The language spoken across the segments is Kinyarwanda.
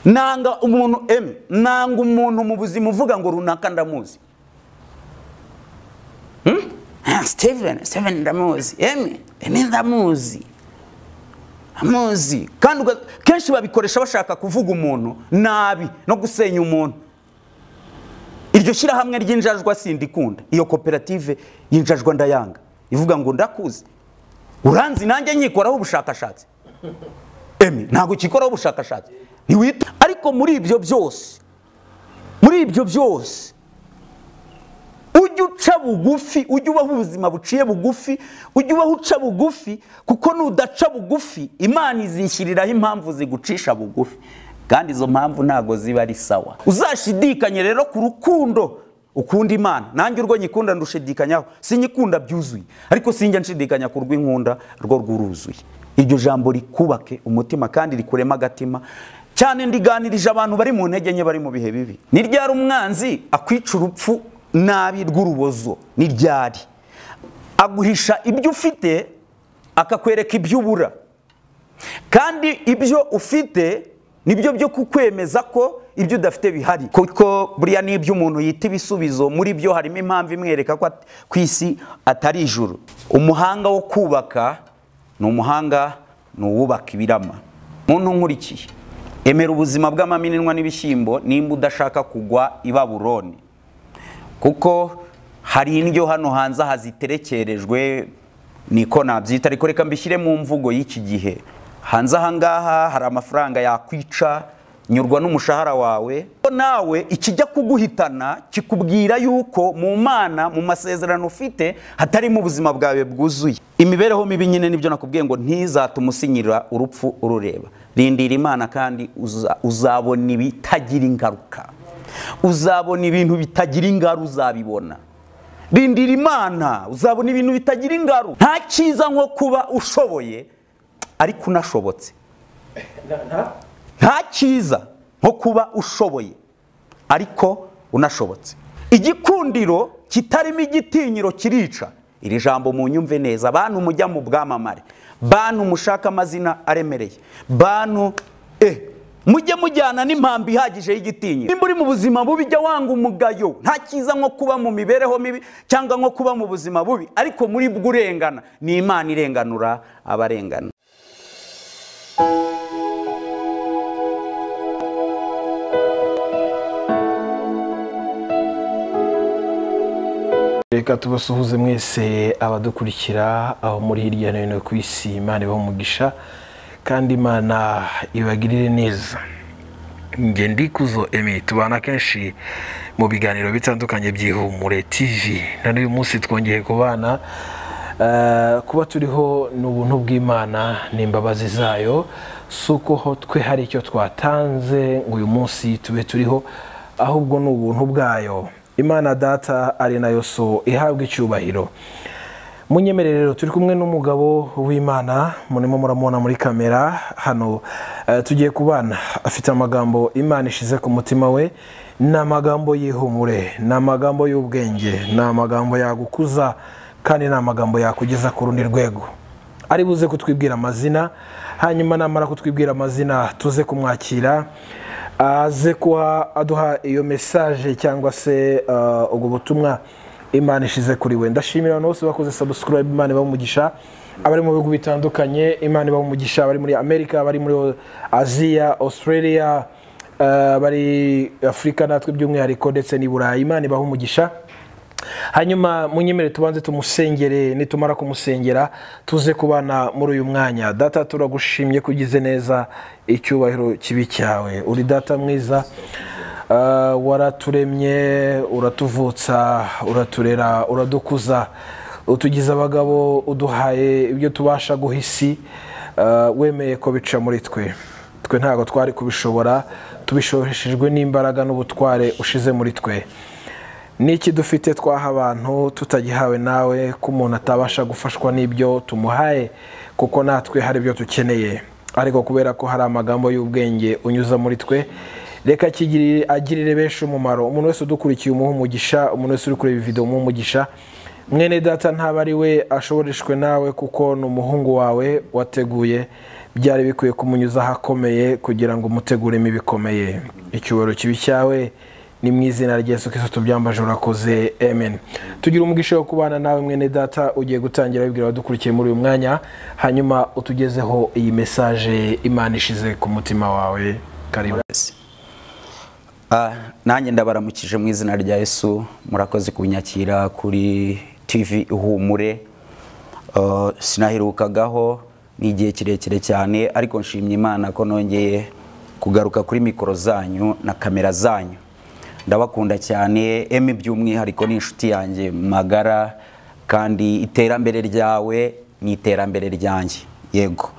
nanga umuntu eme nanga umuntu mu buzima uvuga ngo runaka ndamuzi steven steven ndamuzi eme eme ndamuzi amuzi kandi uga- kenshi babikoresha bashaka kuvuga umuntu nabi no gusenya umuntu iryo shyirahamwe ry'injajwa sindikunda iyo koperative y'injajwa ndayanga ivuga ngo ndakuzi uranzi nanjye nyikoraho ubushakashatsi emi ntabwo ukikoraho ubushakashatsi ntiwita ariko muri ibyo byose muri ibyo byose ujye uca bugufi ujye ubaho ubuzima buciye bugufi ujye ubaho uca bugufi kuko nudaca bugufi imana izishyiriraho impamvu zigucisha bugufi kandi izo mpamvu ntabwo ziba ari sawa uzashidikanye rero ku rukundo ukunda imana nanjye urwo nyikunda ndushidikanyaho sinyikunda byuzuye ariko sinjya nshidikanya ku rw'inkunda rwo rwuruzuye iryo jambo rikubake umutima kandi rikurema agatima cyane ndiganirije abantu bari mu ntege nke bari mu bihe bibi ni ryari umwanzi akwica urupfu nabi rw'urubozo ni ryari aguhisha ibyo ufite akakwereka ibyo ubura kandi ibyo ufite nibyo byo kukwemeza ko ibyo udafite bihari kuko buriya n'ibyo umuntu yita ibisubizo muri byo harimo impamvu imwereka ko at- ku isi atari ijuru umuhanga wo kubaka ni umuhanga ni uwubaka ibirama muntu nkurikiye emera ubuzima bw'amaminwa n'ibishyimbo nimba udashaka kugwa i baburoni kuko hari indyo hano hanze haziterekerejwe niko nabyita ariko reka mbishyire mu mvugo y'iki gihe hanze ahangaha hari amafaranga yakwica nyurwa n'umushahara wawe ko nawe ikijya kuguhitana kikubwira yuko mu mana mu masezerano ufite hatarimo ubuzima bwawe bwuzuye imibereho mibi nyine nibyo nakubwiye ngo ntizatume usinyira urupfu urureba rindira imana kandi uza- uzabona ibitagira ingaruka uzabona ibintu bitagira ingaru uzabibona rindira imana uzabona ibintu bitagira ingaru nta cyiza nko kuba ushoboye ariko unashobotse nta cyiza nko kuba ushoboye ariko unashobotse igikundiro kitarimo igitinyiro kirica iri jambo mu nyumve neza bantu mujya mu bwamamare bantu mushaka amazina aremereye bantu eh mujye mujyana n'impambi ihagije y'igitinyiro nimba uri mu buzima bubi jya wanga umugayo nta cyiza nko kuba mu mibereho mibi cyangwa nko kuba mu buzima bubi ariko muri bwo urengana ni imana irenganura abarengana reka tubasuhuze mwese abadukurikira aho muri hirya no hino ku isi imana ibaha umugisha kandi imana ibagirire neza njye ndikuzo emi tubana kenshi mu biganiro bitandukanye by'ihumure tv na n'uyu munsi twongeye kubana Eh, kuba turiho ni ubuntu bw'imana ni imbabazi zayo si uko ho twe hari icyo twatanze ngo uyu munsi tube turiho ahubwo ni ubuntu bwayo imana data ari nayo so ihabwa icyubahiro munyemere rero turi kumwe n'umugabo w'imana murimo muramubona muri kamera hano eh, tugiye kubana afite amagambo imana ishize ku mutima we ni amagambo y'ihumure ni amagambo y'ubwenge ni amagambo yagukuza kandi ni amagambo yakugeza ku rundi rwego ari buze kutwibwira amazina hanyuma namara kutwibwira amazina tuze kumwakira aze kuba aduha iyo mesaje cyangwa se uh, ubwo butumwa imana ishize kuri we ndashimira abantu bose bakoze subscribe imana ibaha umugisha abari mu bihugu bitandukanye imana ibaha umugisha abari muri amerika abari muri aziya australia uh, abari afurika natwe by'umwihariko ndetse n'i burayi imana ibaha umugisha hanyuma munyemere tubanze tumusengere nitumara kumusengera tuze kubana muri uyu mwanya data turagushimye ko ugize neza icyubahiro kibi cyawe uri data mwiza Ah, waraturemye uratuvutsa uraturera uradukuza utugize abagabo uduhaye ibyo tubasha guha isi Ah, wemeye ko bica muri twe twe ntabwo twari kubishobora tubishoreshejwe n'imbaraga n'ubutware ushize muri twe n'iki dufite twaha abantu tutagihawe nawe ko umuntu atabasha gufashwa n'ibyo tumuhaye kuko natwe hari ibyo dukeneye ariko kubera ko hari amagambo y'ubwenge unyuza muri twe reka akigirire- agirire benshi umumaro umuntu wese udukurikiye umuha umugisha umuntu wese uri kureba iyi video umuha umugisha mwene data ntaba ari we ashoboreshwe nawe kuko ni umuhungu wawe wateguye byari bikwiye kumunyuza ahakomeye kugira ngo umuteguremo ibikomeye icyubahiro kibi cyawe ni mu izina rya Yesu Kristo tubyambaje urakoze amen tugira umugisha wo kubana nawe mwene data ugiye gutangira wibwira abadukurikiye muri uyu mwanya hanyuma utugezeho iyi mesaje imana ishize ku mutima wawe karibu Ah, nanjye ndabaramukije mu izina rya yesu murakoze kunyakira kuri tv ihumure Ah, sinahirukagaho ni igihe kirekire cyane ariko nshimye imana ko nongeye kugaruka kuri mikoro zanyu na kamera zanyu ndabakunda cyane emi by'umwihariko ni inshuti yanjye magara kandi iterambere ryawe ni iterambere ryanjye yego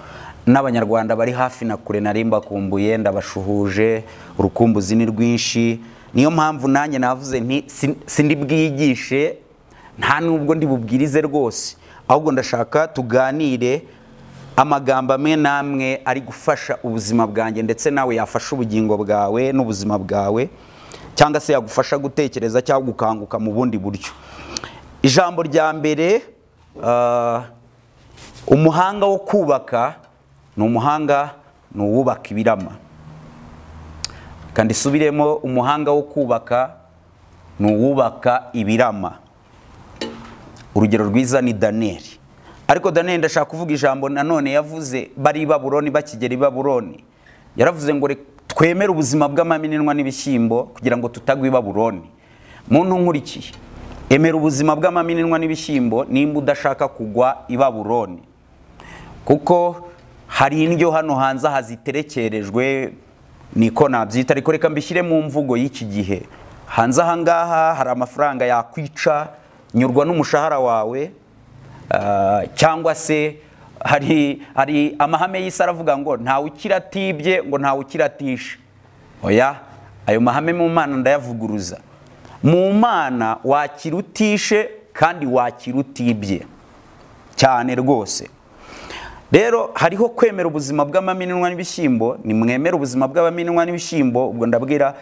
n'abanyarwanda bari hafi na kure nari mbakumbuye ndabashuhuje urukumbuzi ni rwinshi niyo mpamvu nanjye navuze nti "Si- sindibwigishe nta nubwo ndibubwirize rwose ahubwo ndashaka tuganire amagambo amwe n'amwe ari gufasha ubuzima bwanjye ndetse nawe yafasha ubugingo bwawe n'ubuzima bwawe cyangwa se yagufasha gutekereza cyangwa gukanguka mu bundi buryo ijambo rya mbere ah, umuhanga wo kubaka ni umuhanga ni uwubaka ibirama kandi isubiremo umuhanga wo kubaka ni uwubaka ibirama urugero rwiza ni daniyeli ariko daniyeli ndashaka kuvuga ijambo nanone yavuze bari i baburoni bakigera i baburoni yaravuze ngo "Reka twemere ubuzima bw'amaminwa n'ibishyimbo kugira ngo tutagwa i baburoni muntu nkurikiye emera ubuzima bw'amaminwa n'ibishyimbo nimba udashaka kugwa i baburoni kuko hari indyo hano hanze aha ziterekerejwe niko nabyita ariko reka mbishyire mu mvugo y'iki gihe hanze aha ngaha hari amafaranga yakwica nyurwa n'umushahara wawe ah, cyangwa se hari hari amahame y'isi aravuga ngo ntawe ukiratibye ngo ntawe ukiratishe oya ayo mahame mu mana ndayavuguruza mu mana wakira utishe kandi wakira utibye cyane rwose rero hariho kwemera ubuzima bw'amaminwa n'ibishyimbo nimwemera ubuzima bw'amaminwa n'ibishyimbo ubwo ndabwira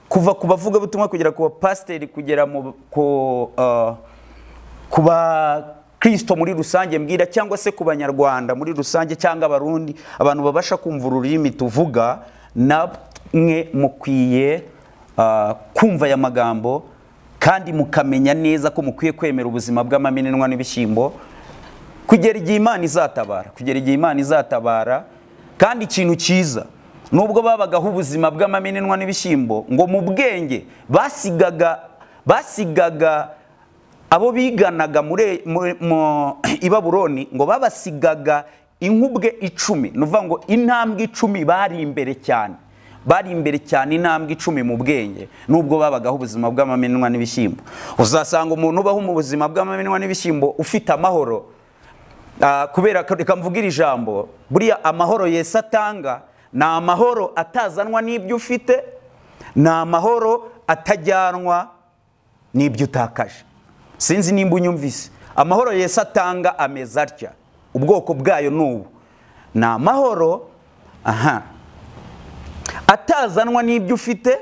kuva ku bavugabutumwa kugera ku bapasiteri kugera mu ku ah, ku bakristo muri rusange mbwira cyangwa se ku banyarwanda muri rusange cyangwa abarundi abantu babasha kumva ururimi tuvuga namwe mukwiye ah, kumva aya magambo kandi mukamenya neza ko mukwiye kwemera ubuzima bw'amaminwa n'ibishyimbo kugera igihe imana izatabara kugera igihe imana izatabara kandi ikintu cyiza nubwo babagaho ubuzima bw'amaminwa n'ibishyimbo ngo mu bwenge basigaga basigaga abo biganaga muri muri- mu- i baburoni ngo babasigaga inkubwe icumi ni ukuvuga ngo intambwe icumi bari imbere cyane bari imbere cyane intambwe icumi mu bwenge nubwo babagaho ubuzima bw'amaminwa n'ibishyimbo uzasanga umuntu ubaho mu buzima bw'amaminwa n'ibishyimbo ufite amahoro Ah, kubera ko reka mvuge iri jambo buriya amahoro yesu atanga ni amahoro atazanwa n'ibyo ufite ni amahoro atajyanwa n'ibyo utakaje sinzi nimba unyumvise amahoro yesu atanga ameza atya ubwoko bwayo ni ubu ni amahoro aha atazanwa n'ibyo ufite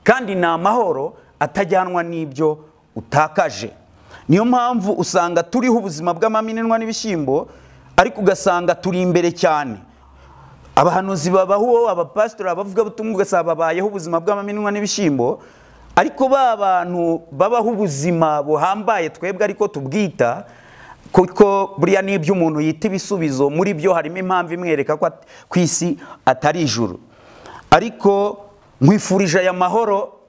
kandi ni amahoro atajyanwa n'ibyo utakaje niyo mpamvu usanga turiho ubuzima bw'amaminwa n'ibishyimbo ariko ugasanga turi imbere cyane abahanuzi babaho abapasitori abavugabutumwa ugasanga babayeho ubuzima bw'amaminwa n'ibishyimbo ariko ba bantu babaho ubuzima buhambaye twebwe ariko tubwita kuko buriya n'ibyo umuntu yita ibisubizo muri byo harimo impamvu imwereka ko at- ku isi atari ijuru ariko nkwifurije aya mahoro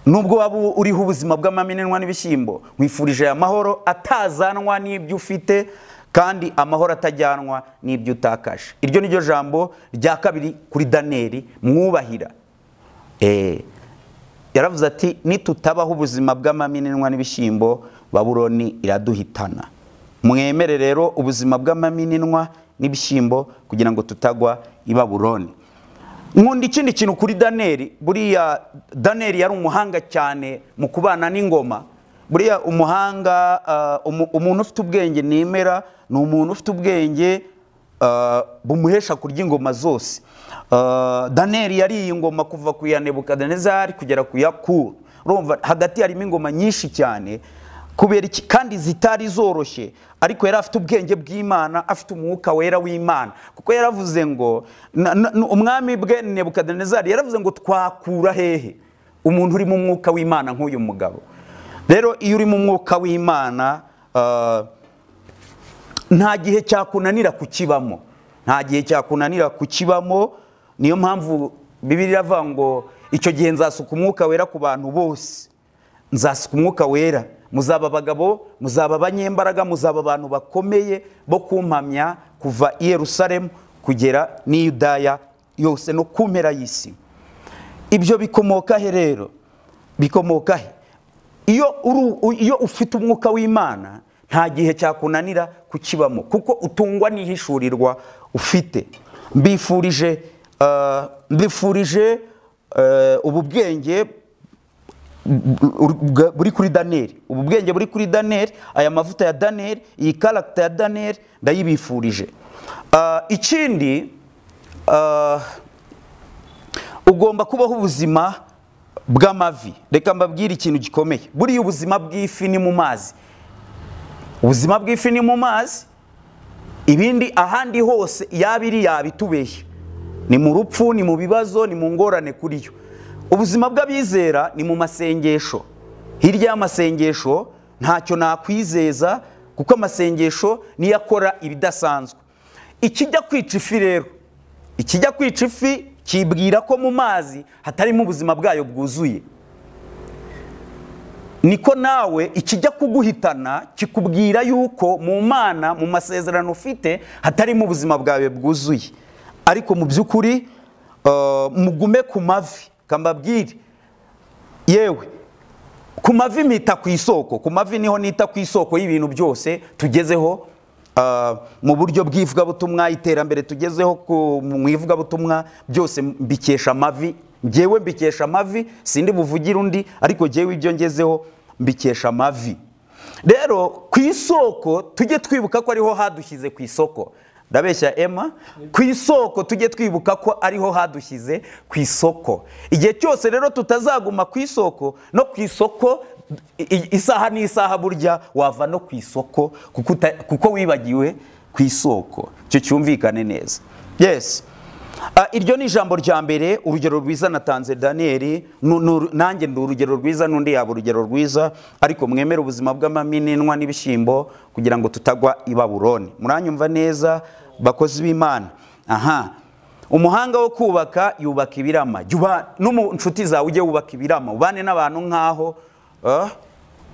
nubwo waba uriho ubuzima bw'amaminwa n'ibishyimbo nkwifurije aya mahoro atazanwa n'ibyo ufite kandi amahoro atajyanwa n'ibyo utakaje iryo ni ryo jambo rya kabiri kuri daniyeli mwubahira Eh, yaravuze ati nitutabaho ubuzima bw'amaminwa n'ibishyimbo baburoni iraduhitana mwemere rero ubuzima bw'amaminwa n'ibishyimbo kugira ngo tutagwa i baburoni nkunda ikindi kintu kuri daniyeli buriya daniyeli yari umuhanga cyane mu kubana n'ingoma buriya umuhanga ah, umu- umuntu ufite ubwenge nemera ni umuntu ufite ubwenge ah, bumuhesha kurya ingoma zose Ah, daniyeli yariye ingoma kuva ku ya nebukadinezari kugera ku ya kuru urumva hagati harimo ingoma nyinshi cyane kubera iki kandi zitari zoroshye ariko yari afite ubwenge bw'imana afite umwuka wera w'imana kuko yaravuze ngo na- na- na- umwami bwe nebukadenezari yaravuze ngo twakura hehe umuntu uri mu mwuka w'imana nk'uyu mugabo rero iyo uri mu mwuka w'imana ah, nta gihe cyakunanira kukibamo nta gihe cyakunanira kukibamo niyo mpamvu bibiri iravuga ngo icyo gihe nzasuka umwuka wera ku bantu bose nzasuka umwuka wera muzaba abagabo muzaba abanyembaraga muzaba abantu bakomeye bo kumpamya kuva i yerusalemu kugera n'i yudaya yose no ku mpera y'isi ibyo bikomoka he rero bikomoka he iyo uru- u- iyo ufite umwuka w'imana nta gihe cyakunanira kukibamo kuko utungwa n'ihishurirwa ufite mbifurije eh, mbifurije eh, ubu bwenge bwa- buri kuri daniyeli ubu bwenge buri kuri daniyeli aya mavuta ya daniyeli iyi karagita ya daniyeli ndayibifurije Ah, ikindi ah, ugomba kubaho ubuzima bw'amavi reka mbabwire ikintu gikomeye buriya ubuzima bw'ifi ni mu mazi ubuzima bw'ifi ni mu mazi ibindi ahandi hose yaba iri yaba itubeshye ni mu rupfu ni mu bibazo ni mu ngorane kuri yo ubuzima bw'abizera ni mu masengesho hirya y'amasengesho ntacyo nakwizeza kuko amasengesho niyo akora ibidasanzwe ikijya kwica ifi rero ikijya kwica ifi kibwira ko mu mazi hatarimo ubuzima bwayo bwuzuye niko nawe ikijya kuguhitana kikubwira yuko mu mana mu masezerano ufite hatarimo ubuzima bwawe bwuzuye ariko mu by'ukuri eh, mugume ku mavi kambabwire yewe ku mavi mpita ku isoko ku mavi niho nita ku isoko y'ibintu byose tugezeho ah, mu buryo bw'ivugabutumwa iterambere tugezeho ku- mu ivugabutumwa byose mbikesha amavi ngewe mbikesha amavi sindi buvugire undi ariko ngewe ibyo ngezeho mbikesha amavi rero ku isoko tujye twibuka ko ariho hadushyize ku isoko ndabeshya ema ku isoko tujye twibuka ko ariho hadushyize ku isoko igihe cyose rero tutazaguma ku isoko no ku isoko i- i- isaha n'isaha burya wava no ku isoko kuko uta- kuko wibagiwe ku isoko icyo cyumvikane neza yes Ah, iryo ni ijambo rya mbere urugero rwiza natanze daniyeli nu- nu- nanjye ndi urugero rwiza n'undi yaba urugero rwiza ariko mwemere ubuzima bw'amaminwa n'ibishyimbo kugira ngo tutagwa i baburoni muranyumva neza bakozi b'imana aha umuhanga wo kubaka yubaka ibirama Jya uba- no mu nshuti zawe ujye wubaka ibirama ubane n'abantu nk'aho ah,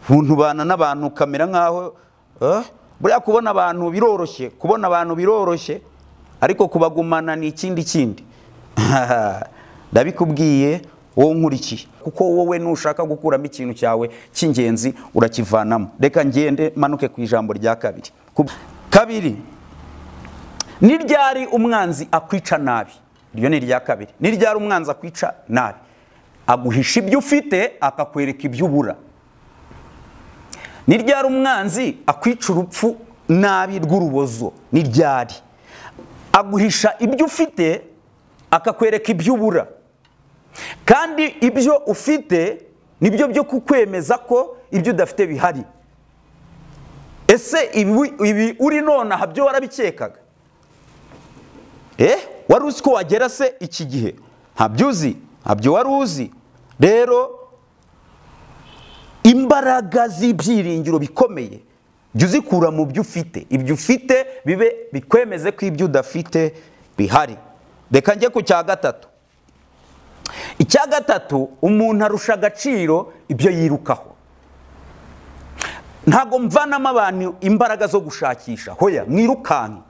umuntu ubana n'abantu ukamera nk'aho ah, buriya kubona abantu biroroshye kubona abantu biroroshye ariko kubagumana ni ikindi kindi ndabikubwiye wowe nkurikiye kuko wowe nushaka gukuramo ikintu cyawe cy'ingenzi urakivanamo reka ngende manuke ku ijambo rya kabiri Ku- kabiri ni ryari umwanzi akwica nabi iryo ni irya kabiri ni ryari umwanzi akwica nabi aguhisha ibyo ufite akakwereka ibyo ubura ni ryari umwanzi akwica urupfu nabi rw'urubozo ni ryari aguhisha ibyo ufite akakwereka ibyo ubura kandi ibyo ufite nibyo byo kukwemeza ko ibyo udafite bihari ese ibi, ibi uri nonaha byo warabikekaga eh wari uzi ko wagera se iki gihe ntabyo uzi ntabyo wari uzi rero imbaraga z'ibyiringiro bikomeye jya uzikura mu byo ufite ibyo ufite bibe bikwemeze ko ibyo udafite bihari reka njye ku cya gatatu icya gatatu umuntu arusha agaciro ibyo yirukaho ntabwo mvanamo abantu imbaraga zo gushakisha hoya mwirukanke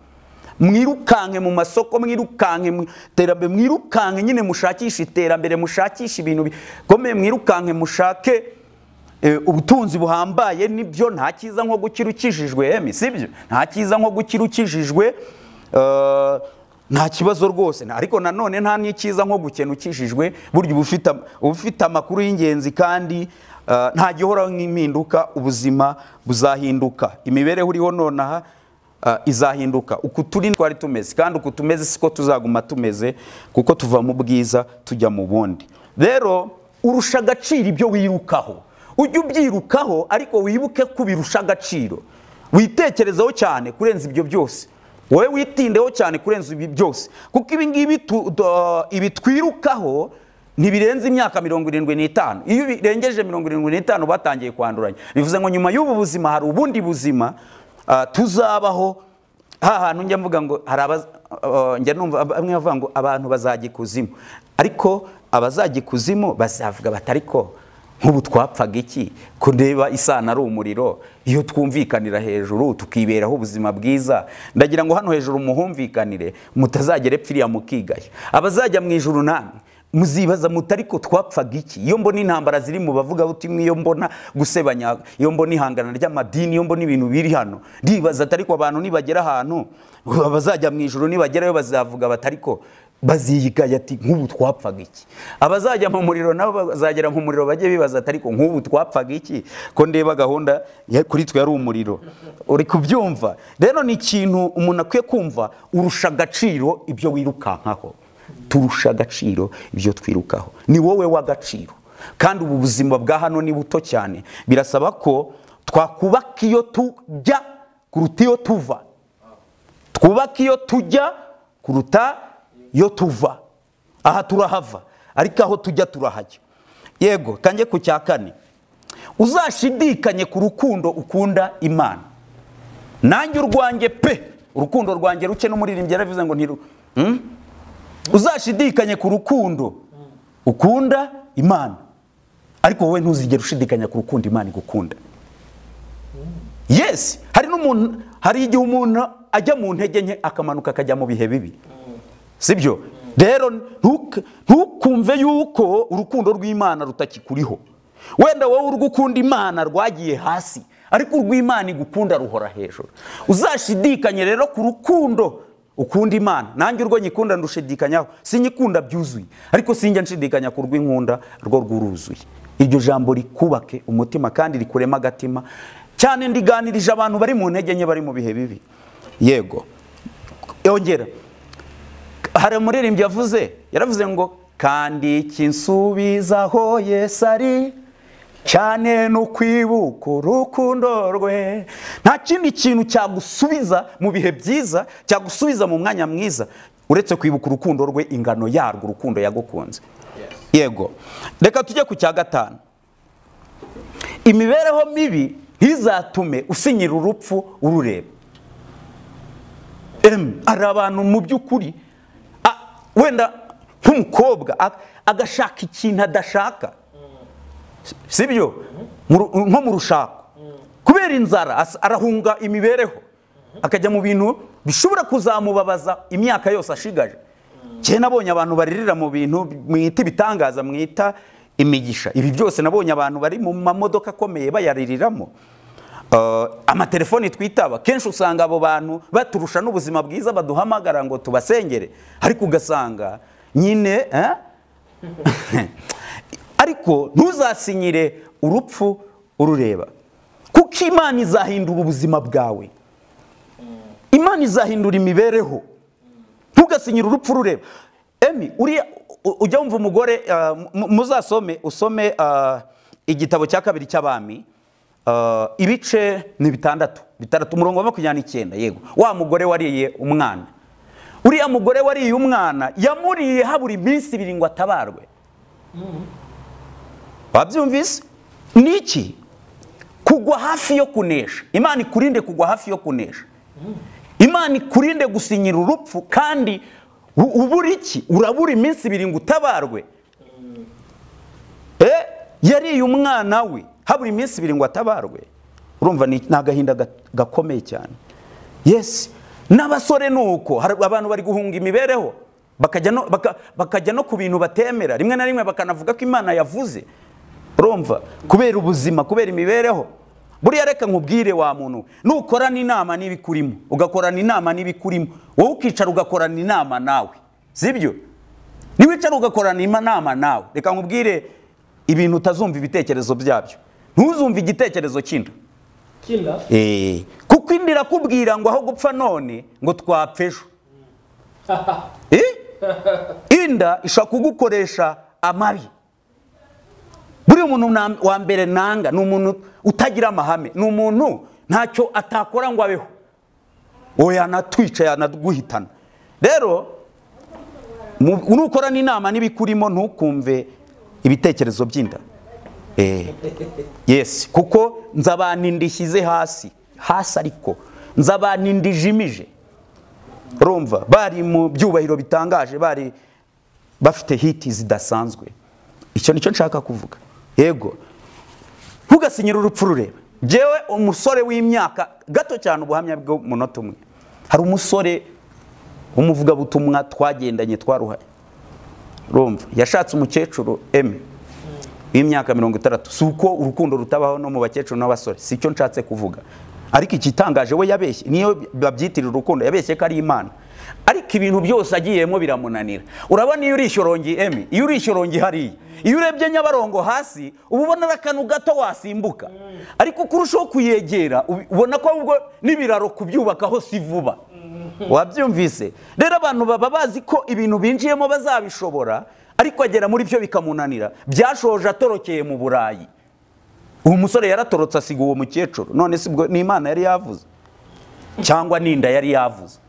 mwirukanke mu masoko mwirukanke mu iterambere mwirukanke nyine mushakishe iterambere mushakishe ibintu bikomeye mwirukanke mushake eh, ubutunzi buhambaye nibyo nta cyiza nko gukira ukijijwe emi sibyo nta cyiza nko gukira ukijijwe eh, nta kibazo rwose Nta- ariko nanone nta n'icyiza nko gukena ukijijwe burya uba ufite am- uba ufite amakuru y'ingenzi kandi eh, nta gihoraho nk'impinduka ubuzima buzahinduka imibereho uriho nonaha eh, izahinduka uku turi twari tumeze kandi uku tumeze siko tuzaguma tumeze kuko tuva mu bwiza tujya mu bundi rero urusha agaciro ibyo wirukaho ujye ubyirukaho ariko wibuke ko birusha agaciro witekerezeho cyane kurenza ibyo byose wowe witindeho cyane kurenza ibi byose kuko ibi ngibi tu- do- ibi twirukaho ntibirenze imyaka mirongo irindwi n'itanu iyo birengeje mirongo irindwi n'itanu batangiye kwanduranya bivuze ngo nyuma y'ubu buzima hari ubundi buzima ah, tuzabaho ha hantu njya mvuga ngo hari abaz- eh, njya numva bamwe bavuga ngo abantu bazajya ikuzimu ariko abazajya ikuzimu bazavuga bati ariko nk'ubu twapfaga iki kureba isano ari umuriro iyo twumvikanira hejuru tukiberaho ubuzima bwiza ndagira ngo hano hejuru muhumvikanire mutazagera epfa iriya mukigaya abazajya mu ijuru namwe muzibaza muti ariko twapfaga iki iyo mbona intambara ziri mu bavuga buti iyo mbona gusebanya iyo mbona ihangana ry'amadini iyo mbona ibintu biri hano ndibaza ati ariko abantu nibagera ahantu abazajya mu ijoro nibagerayo bazavuga bati ariko baziyigaya ati nk'ubu twapfaga iki abazajya mu muriro nabo bazagera mu muriro bajye bibaza ati ariko nk'ubu twapfaga iki ko ndeba gahunda ya- kuri twe yari umuriro uri kubyumva rero ni ikintu umuntu akwiye kumva urusha agaciro ibyo wirukankaho turusha agaciro ibyo twirukaho ni wowe w'agaciro kandi ubu buzima bwa hano ni buto cyane birasaba ko twakubaka iyo tujya kuruta iyo tuva twubake iyo tujya kuruta iyo tuva aha turahava ariko aho tujya turahajya yego tange ku cya kane uzashidikanye ku rukundo ukunda imana nanjye urwanjye pe urukundo rwanjye ruke n'umuririmbyi yaravuze ngo ntiru Hmm? uzashidikanye ku rukundo ukunda imana ariko wowe ntuzigere ushidikanya ku rukundo imana igukunda yes hari n'umuntu hari igihe umuntu ajya mu ntege nke akamanuka akajya mu bihe bibi sibyo rero ntuke- ntukumve yuko urukundo rw'imana rutakikuriho wenda wowe urw'ukunda imana rwagiye hasi ariko urw'imana igukunda ruhora hejuru uzashidikanye rero ku rukundo ukunda imana nanjye urwo nyikunda ndushidikanyaho sinyikunda byuzuye ariko sinjya nshidikanya ku rw'inkunda rwo rwuruzuye iryo jambo rikubake umutima kandi rikurema agatima cyane ndiganirije abantu bari mu ntege nke bari mu bihe bibi yego yongera hari umuririmbyi yavuze yaravuze ngo kandi kinsubizaho Yesu ari cyane no kwibuka urukundo rwe nta kindi kintu cyagusubiza mu bihe byiza cyagusubiza mu mwanya mwiza uretse kwibuka urukundo rwe ingano yarwo urukundo yagukunze yego reka tujye ku cya gatanu imibereho mibi ntizatume usinyira urupfu urureba Em, hari abantu mu by'ukuri a- wenda nk'umukobwa a- agashaka ikintu adashaka si byo Mu ru- nko mu rushako kubera inzara as- arahunga imibereho akajya mu bintu bishobora kuzamubabaza imyaka yose ashigaje kera nabonye abantu baririra mu bintu mwita ibitangaza mwita imigisha ibi byose nabonye abantu bari mu mamodoka akomeye bayaririramo Uh, amatelefoni twitaba kenshi usanga abo bantu baturusha n'ubuzima bwiza baduhamagara ngo tubasengere ariko ugasanga nyine eh? ariko ntuzasinyire urupfu urureba kuko imana izahindura ubuzima bwawe imana izahindura imibereho ntugasinyire urupfu rureba emi uriya u- ujya wumva umugore ah, mu- muzasome usome ah, igitabo cya kabiri cy'abami ah, ibice ni bitandatu bitandatu umurongo wa makumyabiri n'icyenda yego wa mugore wariye umwana uriya mugore wariye umwana yamuriye habura iminsi ibiri ngo atabarwe wabyumvise ni iki kugwa hafi yo kunesha imana ikurinde kugwa hafi yo kunesha imana ikurinde gusinyira urupfu kandi u- ubura iki urabura iminsi ibiri ngo utabarwe Eh, yariye umwana we habura iminsi ibiri ngo atabarwe urumva ni ni agahinda ga- gakomeye cyane yesi n'abasore ni uko hari abantu bari guhunga imibereho bakajya no, baka, bakajya no ku bintu batemera rimwe na rimwe bakanavuga ko imana yavuze urumva kubera ubuzima kubera imibereho buriya reka nkubwire wa muntu nukorana inama n'ibikurimo ugakorana inama n'ibikurimo wowe ukicara ugakorana inama nawe sibyo niwicara ugakorana inama nawe reka nkubwire ibintu utazumva ibitekerezo byabyo ntuzumve igitekerezo cy'inda kinda Eh, kuko indi irakubwira ngo aho gupfa none ngo twapfa ejo Eh? inda ishobora kugukoresha amabi buriya umuntu na- wa mbere nanga ni umuntu utagira amahame ni umuntu ntacyo atakora ngo abeho uwo yanatwica yanaguhitana rero mu- nukora n'inama n'ibikurimo ntukumve ibitekerezo by'inda Eh, yesi kuko nzabanindi shyize hasi hasi ariko nzabanindi ijimije urumva bari mu byubahiro bitangaje bari bafite hiti zidasanzwe icyo nicyo nshaka kuvuga yego ntugasinyire urupfu rureba ngewe umusore w'imyaka gato cyane ubuhamya bw'umunota umwe hari umusore w'umuvugabutumwa twagendanye twaruhaye urumva yashatse umukecuru eme w'imyaka mirongo itandatu si uko urukundo rutabaho no mu bakecuru n'abasore si icyo nshatse kuvuga ariko igitangaje we yabeshye niyo babyitirira urukundo yabeshye ko ari imana ariko ibintu byose agiyemo biramunanira urabona iyo urishyorogi emi iyo urishyorogi hariya iyo urebye nyabarongo hasi uba ubona ari akantu gato wasimbuka ariko uko urushaho kuyegera ubi- ubona ko ahubwo n'ibiraro kubyubakaho si vuba wabyumvise rero abantu baba bazi ko ibintu binjiyemo bazabishobora ariko agera muri byo bikamunanira byashoje atorokeye mu burayi uwo musore yaratorotse asiga uwo mukecuru none si ubwo ni imana yari yavuze cyangwa ninda yari yavuze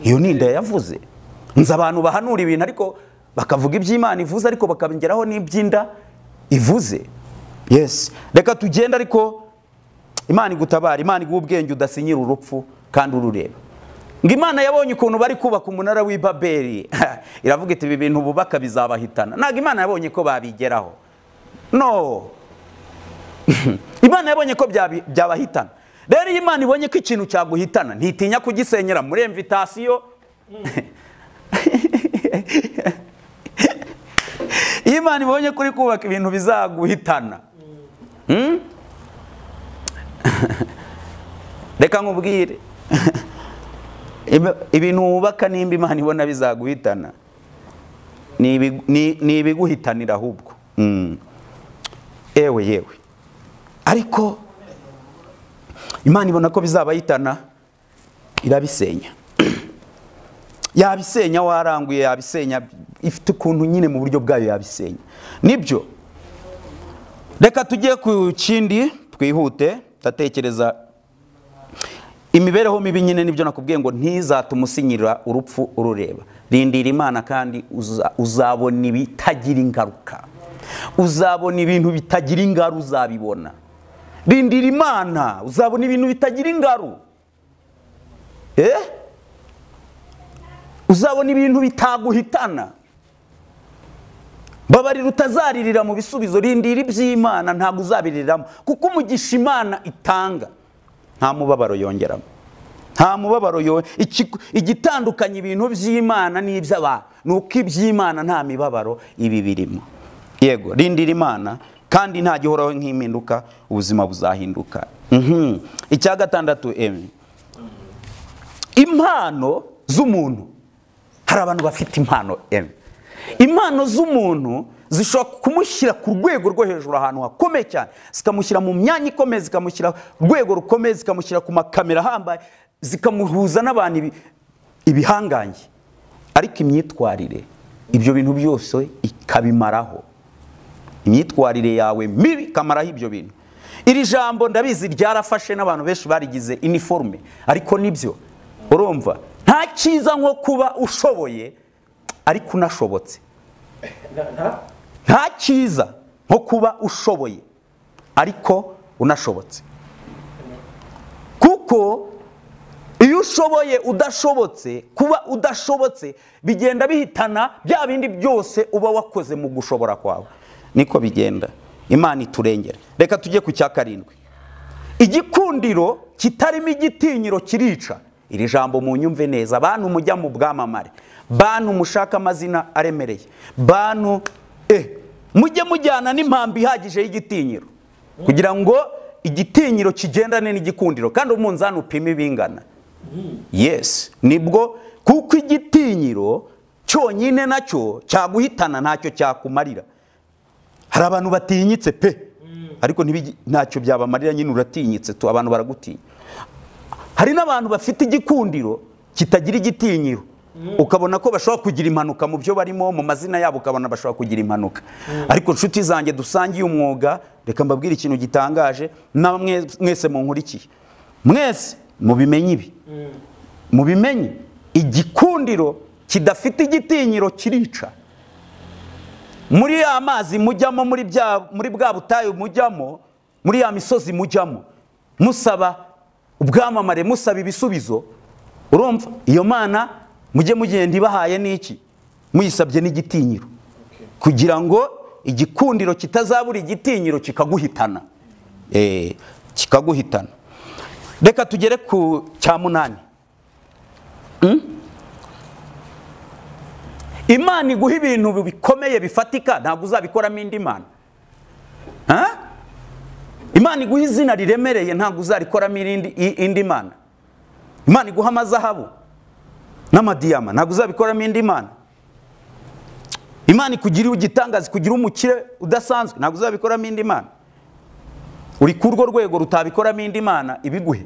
iyo ninda yavuze nzi abantu bahanura ibintu ariko bakavuga iby'imana ivuze ariko bakabigeraho n'iby'inda ivuze yesi reka tugende ariko imana igutabara imana iguha ubwenge udasinyira urupfu kandi urureba ngo imana yabonye ukuntu bari kubaka umunara w'i babeli iravuga iti ibi bintu bubaka bizabahitana ntabwo imana yabonye ko babigeraho no imana yabonye ko byabi- byabahitana rero iyo imana ibonye ko ikintu cyaguhitana ntitinya kugisenyera muri emvitasiyo iyo imana ibonye ko uri kubaka ibintu bizaguhitana Hmm? reka nkubwire Ibi- ibintu wubaka nimba imana ibona bizaguhitana ni ibigu- ni- ni ibiguhitanira ahubwo Mm. yewe yewe ariko imana ibona ko bizabayitana irabisenya yabisenya waranguye yabisenya ifite ukuntu nyine mu buryo bwayo yabisenya nibyo reka tujye ku kindi twihute ndatekereza imibereho mibi nyine nibyo nakubwiye ngo ntizatume usinyira urupfu urureba rindira imana kandi uza- uzabona ibitagira ingaruka uzabona ibintu bitagira ingaru uzabibona rindira imana uzabona ibintu bitagira ingaru eh uzabona ibintu bitaguhitana babarira utazaririra mu bisubizo rindira iby'imana ntabwo uzabiriramo kuko umugisha imana itanga nta mubabaro yongeramo nta mubabaro yongera igitandukanya ibintu by'imana n'iby'abantu ni uko iby'imana nta mibabaro ibi birimo yego rindira imana kandi nta gihoraho nk'impinduka ubuzima buzahinduka Mhm. icya gatandatu emi impano z'umuntu hari abantu bafite impano emi impano z'umuntu zishobora kumushyira ku rwego rwo hejuru ahantu hakomeye cyane zikamushyira mu myanya ikomeye zikamushyira ku rwego rukomeye zikamushyira ku makamera ahambaye zikamuhuza n'abantu ibi- ibihangange ariko imyitwarire ibyo bintu byose ikabimaraho imyitwarire yawe mibi ikamaraho ibyo bintu iri jambo ndabizi ryarafashe n'abantu benshi barigize iniforume ariko nibyo urumva nta cyiza nko kuba ushoboye ariko unashobotse nta cyiza nko kuba ushoboye ariko unashobotse kuko iyo ushoboye udashobotse kuba udashobotse bigenda bihitana bya bindi byose uba wakoze mu gushobora kwawe niko bigenda imana iturengera reka tujye ku cya karindwi igikundiro kitarimo igitinyiro kirica iri jambo mu nyumve neza bantu mujya mu bwamamare bantu mushaka amazina aremereye bantu eh mujye mujyana n'impambi ihagije y'igitinyiro kugira ngo igitinyiro kigendane n'igikundiro kandi umunzani upime bingana yes nibwo kuko igitinyiro cyonyine nacyo cyaguhitana ntacyo cyakumarira hari abantu batinyitse pe ariko ntibigi- ntacyo byabamarira nyine uratinyitse tu abantu baragutinya hari n'abantu bafite igikundiro kitagira igitinyiro ukabona ko bashobora kugira impanuka mu byo barimo mu mazina yabo ukabona bashobora kugira impanuka ariko inshuti zanjye dusangiye umwuga reka mbabwire ikintu gitangaje nawe mwe- mwese munkurikiye mwese mubimenye ibi mubimenye igikundiro kidafite igitinyiro kirica muri ya mazi mujyamo muri bya muri bwa butayu mujyamo muri ya misozi mujyamo musaba ubwamamare musaba ibisubizo urumva iyo mana mujye mugenda ibahaye n'iki muyisabye n'igitinyiro kugira ngo igikundiro kitazabura igitinyiro kikaguhitana Eh, kikaguhitana reka tugere ku cya munani imana iguha ibintu bikomeye bifatika ntabwo uzabikoramo indi mana Ha? imana iguha izina riremereye ntabwo uzarikoramo irindi- i- indi mana imana iguha amazahabu n'amadiyama ntabwo uzabikoramo indi mana imana ikugirira igitangaza ikugira umukire udasanzwe ntabwo uzabikoramo indi mana uri ku urwo rwego rutabikoramo indi mana ibiguhe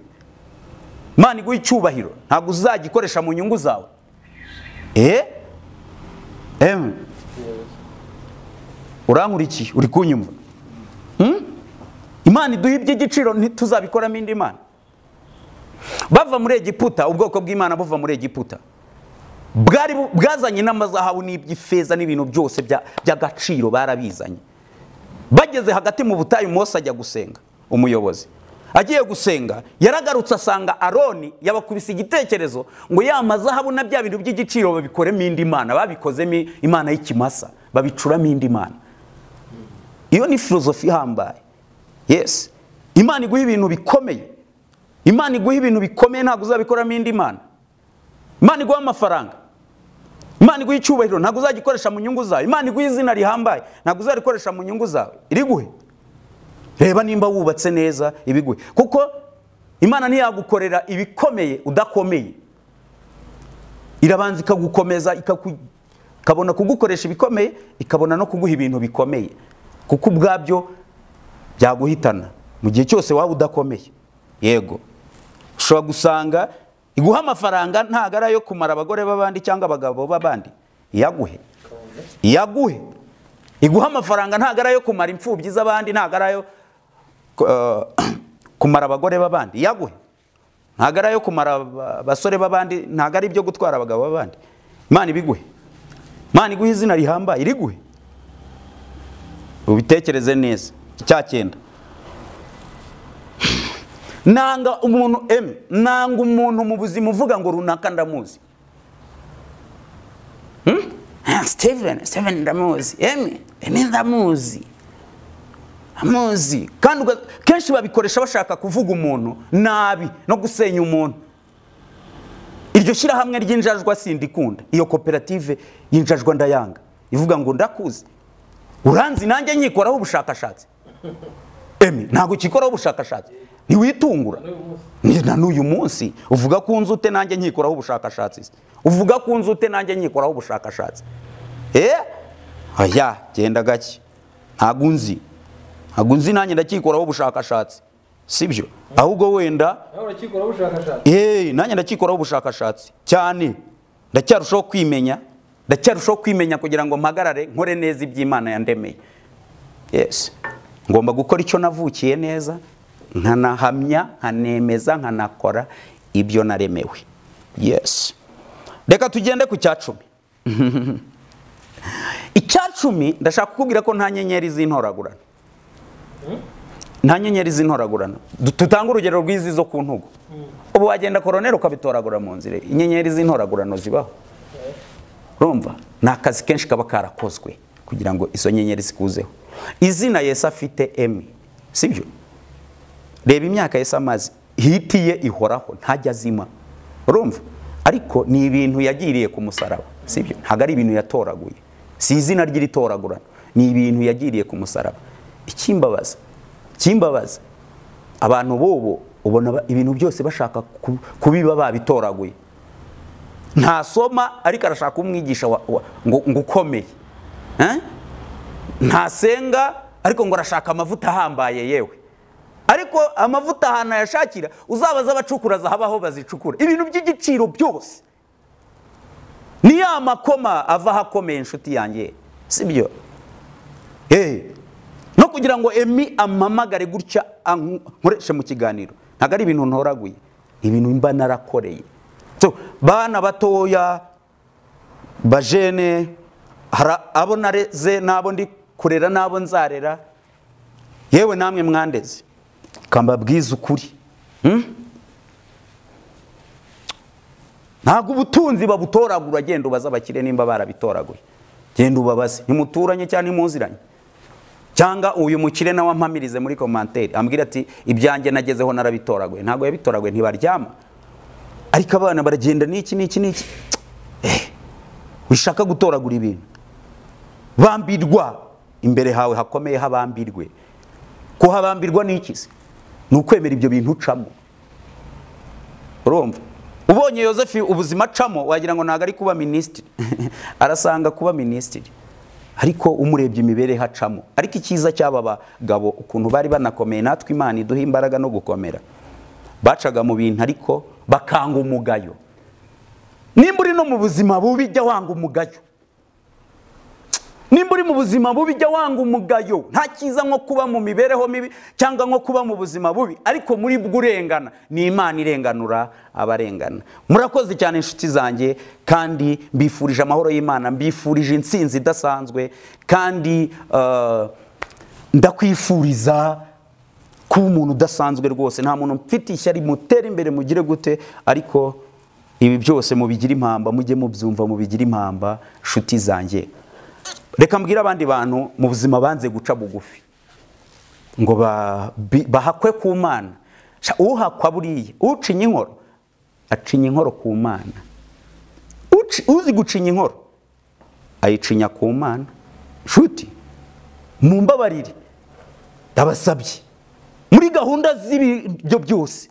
imana iguha icyubahiro ntabwo uzagikoresha mu nyungu zawe eee Emwe urankurikiye uri kunyumva Hmm? imana iduha iby'igiciro ntituzabikoramo indi mana bava muri egiputa ubwoko bw'imana buva muri egiputa bwari bu- bwazanye n'amazahabu n'iby'ifeza n'ibintu byose bya- by'agaciro barabizanye bageze hagati mu butayu mose ajya gusenga umuyobozi agiye gusenga yaragarutse asanga aroni yabakubise igitekerezo ngo ya mazahabu na bya bintu by'igiciro babikoremo indi mana babikozemo imana y'ikimasa babicuramo indi mana iyo ni filozofi ihambaye yesi imana iguha ibintu bikomeye imana iguha ibintu bikomeye ntabwo uzabikoramo indi mana imana iguha amafaranga imana iguha icyubahiro ntabwo uzagikoresha mu nyungu zawe imana iguha izina rihambaye ntabwo uzarikoresha mu nyungu zawe iriguhe reba nimba wubatse neza ibiguhe kuko imana ntiyagukorera ibikomeye udakomeye irabanza ikagukomeza ikaku- ikabona kugukoresha ibikomeye ikabona no kuguha ibintu bikomeye kuko ubwabyo byaguhitana mu gihe cyose waba udakomeye yego ushobora gusanga iguha amafaranga ntabwo ari ayo kumara abagore b'abandi cyangwa abagabo b'abandi iyaguhe iyaguhe iguha amafaranga ntabwo ari ayo kumara imfubyi z'abandi ntabwo ari ayo eh, kumara abagore b'abandi iyaguhe ntabwo ari ayo kumara aba- abasore b'abandi ntabwo ari ibyo gutwara abagabo b'abandi imana ibiguhe imana iguhe izina rihambaye iriguhe ubitekereze neza icya cyenda nanga umuntu eme nanga umuntu mu buzima uvuga ngo runaka ndamuzi Ah, Steven, Steven ndamuzi emi emi ndamuzi amuzi kandi uga- kenshi babikoresha bashaka kuvuga umuntu nabi no gusenya umuntu iryo shyirahamwe ry'injajwa sindikunda iyo koperative y'injajwa ndayanga ivuga ngo ndakuzi uranzi nanjye nyikoraho ubushakashatsi emi ntabwo ukikoraho ubushakashatsi ntiwitungura Ni na n'uyu munsi uvuga ku nzu ute nanjye nkikoraho ubushakashatsi se? uvuga ku nzu ute nanjye nkikoraho ubushakashatsi eh aya genda gake ntabwo unzi ntabwo unzi nanjye ndakikoraho ubushakashatsi sibyo ahubwo wenda nawe urakikoraho ubushakashatsi Eh, nanjye ndakikoraho ubushakashatsi cyane ndacyarushaho kwimenya ndacyarushaho kwimenya kugira ngo mpagarare nkore neza iby'imana yandemeye yes ngomba gukora icyo navukiye neza nkanahamya nkanemeza nkanakora ibyo naremewe yes reka tugende ku cya cumi icya cumi ndashaka kukubwira ko nta nyenyeri z'intoragurana nta nyenyeri z'intoragurana Du- tutange urugero rw'izi zo ku ntugu ubu wagenda koroneri ukabitoragura mu nzira inyenyeri z'intoragurano zibaho urumva ni akazi kenshi kaba karakozwe kugira ngo izo nyenyeri zikuzeho izina yesu afite emi sibyo reba imyaka yesu amaze hiti ye ihoraho ntajya azima urumva ariko ni ibintu yagiriye ku musaraba sibyo ntabwo ari ibintu yatoraguye si izina ry'iritoragurana ni ibintu yagiriye ku musaraba ikimbabaza ikimbabaza abantu b'ubu ubona ba- ibintu byose bashaka ku- kubiba babitoraguye ntasoma ariko arashaka umwigisha wa- wa- ngo ngo ukomeye Eh? ntasenga ariko ngo arashaka amavuta ahambaye yewe ariko amavuta ahantu ayashakira uzabaza abacukura zahabaho bazicukura ibintu by'igiciro byose ni ya makoma ava ahakomeye inshuti yanjye sibyo Eh, no kugira ngo emi amamagare gutya anku- nkoreshe mu kiganiro ntabwo ari ibintu ntoraguye ibintu mba narakoreye so bana batoya bajene hari abo nareze n'abo ndi kurera n'abo nzarera yewe namwe mwandeze kambabwiza ukuri Hmm? ntabwo ubutunzi babutoragura genda ubaze abakire nimba barabitoraguye genda ubabaze ntimuturanye cyangwa ntimuziranye cyangwa uyu mukire nawe ampamirize muri komanteri ambwira ati ibyanjye nagezeho narabitoraguye ntabwo yabitoraguye ntibaryama ariko abana baragenda n'iki n'iki n'iki Eh, wishaka gutoragura ibintu bambirwa imbere hawe hakomeye habambirwe kuhabambirwa ni iki se ni ukwemera ibyo bintu ucamo urumva ubonye Yosefu ubuzima acamo wagira ngo ntabwo ari kuba minisitiri arasanga kuba minisitiri ariko umurebye imibereho acamo ariko icyiza cy'aba bagabo ukuntu bari banakomeye natwe imana iduha imbaraga no gukomera bacaga mu bintu ariko bakanga umugayo nimba uri no mu buzima bubi jya wanga umugayo nimba uri mu buzima bubi jya wanga umugayo nta cyiza nko kuba mu mibereho mibi cyangwa nko kuba mu buzima bubi ariko muri bwo urengana ni imana irenganura abarengana murakoze cyane inshuti zanjye kandi mbifurije amahoro y'imana mbifurije intsinzi idasanzwe kandi eh, ndakwifuriza kuba umuntu udasanzwe rwose nta muntu mfite ishyari mutera imbere mugire gute ariko ibi byose mubigire impamba mujye mubyumva mubigire impamba nshuti zanjye reka mbwire abandi bantu mu buzima banze guca bugufi ngo ba- bi- bahakwe ku mana Sha, uhakwa buriya ucinya inkoro acinya inkoro ku mana Uci- uzi gucinya inkoro ayicinya ku mana nshuti mumbabarire ndabasabye muri gahunda z'ibyo byose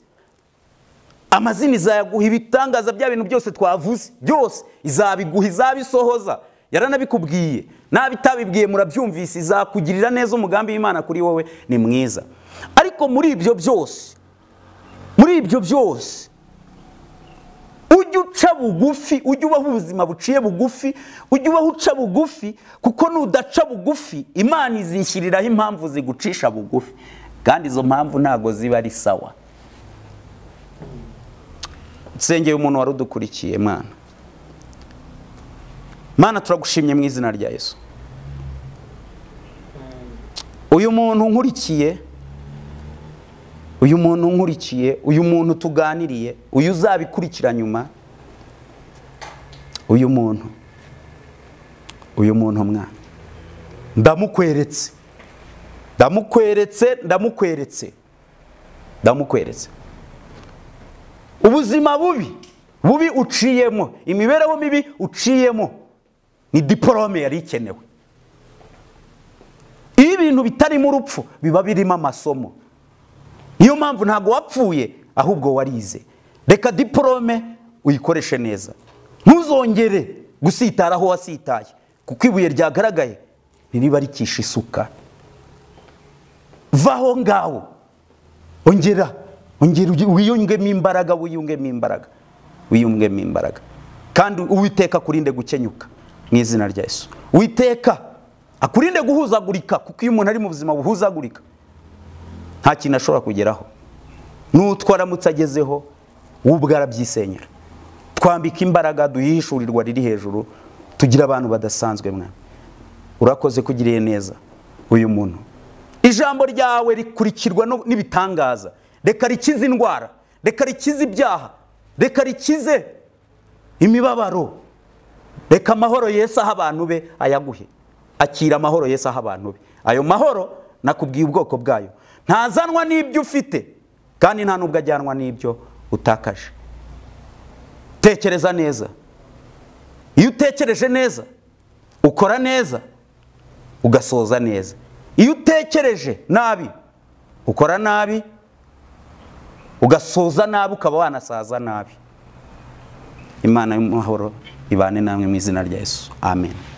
amazina izayaguha ibitangaza bya bintu byose twavuze byose izabiguha izabisohoza yaranabikubwiye nabitabibwiye murabyumvise izakugirira neza umugambi w'imana kuri wowe ni mwiza ariko muri ibyo byose muri ibyo byose ujye uca bugufi ujye ubaho ubuzima buciye bugufi ujye ubaho uca bugufi kuko nudaca bugufi imana izishyiriraho impamvu zigucisha bugufi kandi izo mpamvu ntabwo ziba ari sawa nsengeye umuntu wari udukurikiye mana mana turagushimye mu izina rya yesu uyu muntu nkurikiye uyu muntu nkurikiye uyu muntu tuganiriye uyu uzabikurikira nyuma uyu muntu uyu muntu mwana ndamukweretse ndamukweretse ndamukweretse ndamukweretse ubuzima bubi bubi uciyemo imibereho mibi uciyemo ni diporome yari ikenewe iyo ibintu bitarimo urupfu biba birimo amasomo niyo mpamvu ntabwo wapfuye ahubwo warize reka diporome uyikoreshe neza ntuzongere gusitara aho wasitaye kuko ibuye ryagaragaye ntiriba rikisha isuka vaho ngaho ongera ongera ugi- wiyungemo imbaraga wiyungemo imbaraga wiyungemo imbaraga kandi uwiteka akurinde gukenyuka mu izina rya yesu witeka akurinde guhuzagurika kuko iyo umuntu ari mu buzima buhuzagurika nta kintu ashobora kugeraho n'utwo aramutse agezeho we ubwe arabyisenyera twambika imbaraga duhishurirwa riri hejuru tugira abantu badasanzwe mwana urakoze kugiriye neza uyu muntu ijambo ryawe rikurikirwa no- n'ibitangaza reka rikize indwara reka rikize ibyaha reka rikize imibabaro reka amahoro yesu aha abantu be ayaguhe akira amahoro yesu aha abantu be ayo mahoro nakubwiye ubwoko bwayo ntazanwa n'ibyo ufite kandi nta n'ubwo ajyanwa n'ibyo utakaje tekereza neza iyo utekereje neza ukora neza ugasoza neza iyo utekereje nabi ukora nabi ugasoza nabi ukaba wanasaza nabi imana y'amahoro ibane namwe mu izina rya yesu amen